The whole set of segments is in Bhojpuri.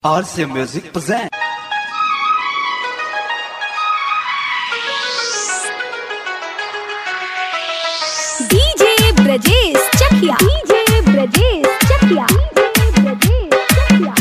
RC Music present. DJ Brajesh Chakia DJ Brajesh Chakia DJ Brajesh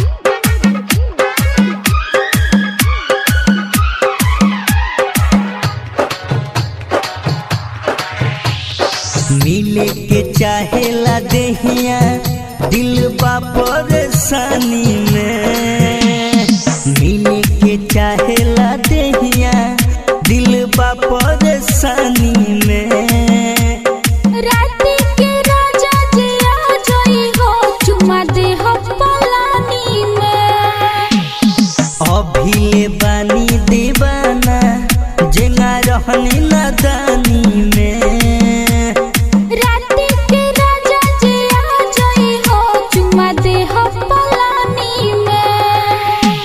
मिले के चाहेला देहिया दिल बा परेशानी में मिले के चाहेला देहिया दिल बा परेशानी में राती के राजा जे आ जोई हो चुमा दे हो पलानी में अभी बानी दीवाना जेंगा रहनी नदानी में राती के राजा जे आ जोई हो चुमा दे हो पलानी में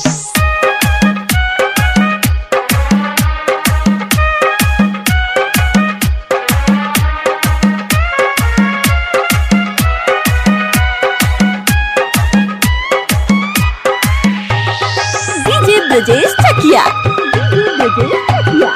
डीजे ब्रजेश चकिया ब्रजेश चकिया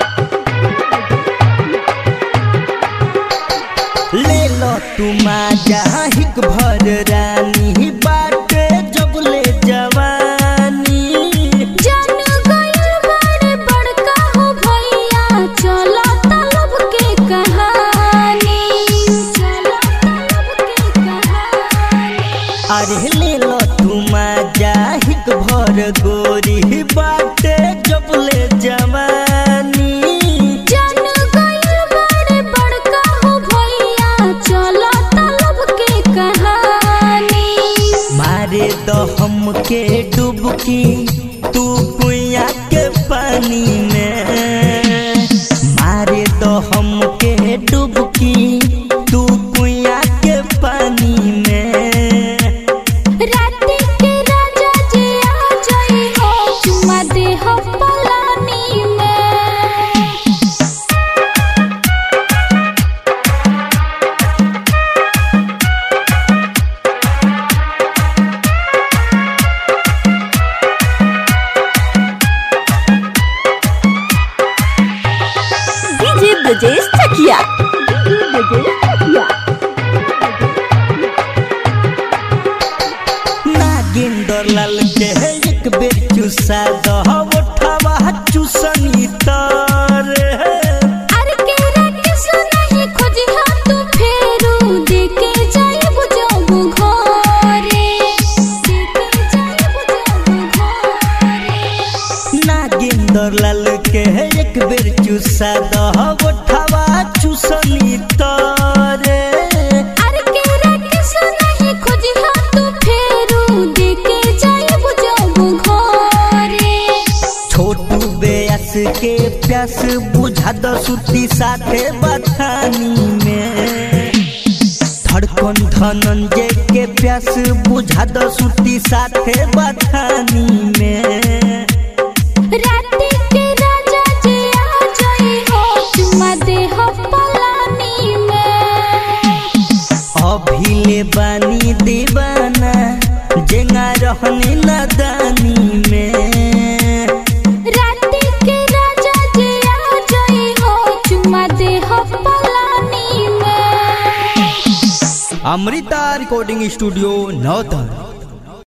ले लो तुम हिक भर रानी बाटे जबले जवानी जान गइल बड़े बड़का हो भैया चलो तलब के कहानी चलो तलब के कहानी अरे ले लो तुम हिक भर गोरी बाटे जबले जवानी जान गइल बड़े बड़का हो भैया चलो तलब के कहानी मारे दो हमके डुबकी तू कुइया के पानी में मारे दो हमके डुबकी तू कुइया के पानी में राती के राजा जे आ जाई हो चुमा दे हो पलानी में डीजे ब्रजेश चकिया ब्रजेश चकिया नागिंदर लाल के एक बेर चुसा दह उठावा चुसनी तारे अरे के रट सुनहि खोजी हा तू फेरू देके जाय बुझो घरे देके जाय बुझो घरे नागिंदर लाल के एक बेर चुसा दह उठावा चुसनी तारे अरे के रट सुनहि खोजी हा तू फेरू देके जाय बुझो घरे छोटू बेयस के प्यास बुझा दो सुती साथे बथानी में धड़कन धनंजय के प्यास बुझा दो सुती साथे बथानी में राती के राजा जे आ जाई हो चुमा दे हो पलानी में अभी ले बानी दीवाना जेंगा रहनी नदानी में राती के राजा जे आ जाई हो चुमा दे हो पलानी में अमृता रिकॉर्डिंग स्टूडियो नौतन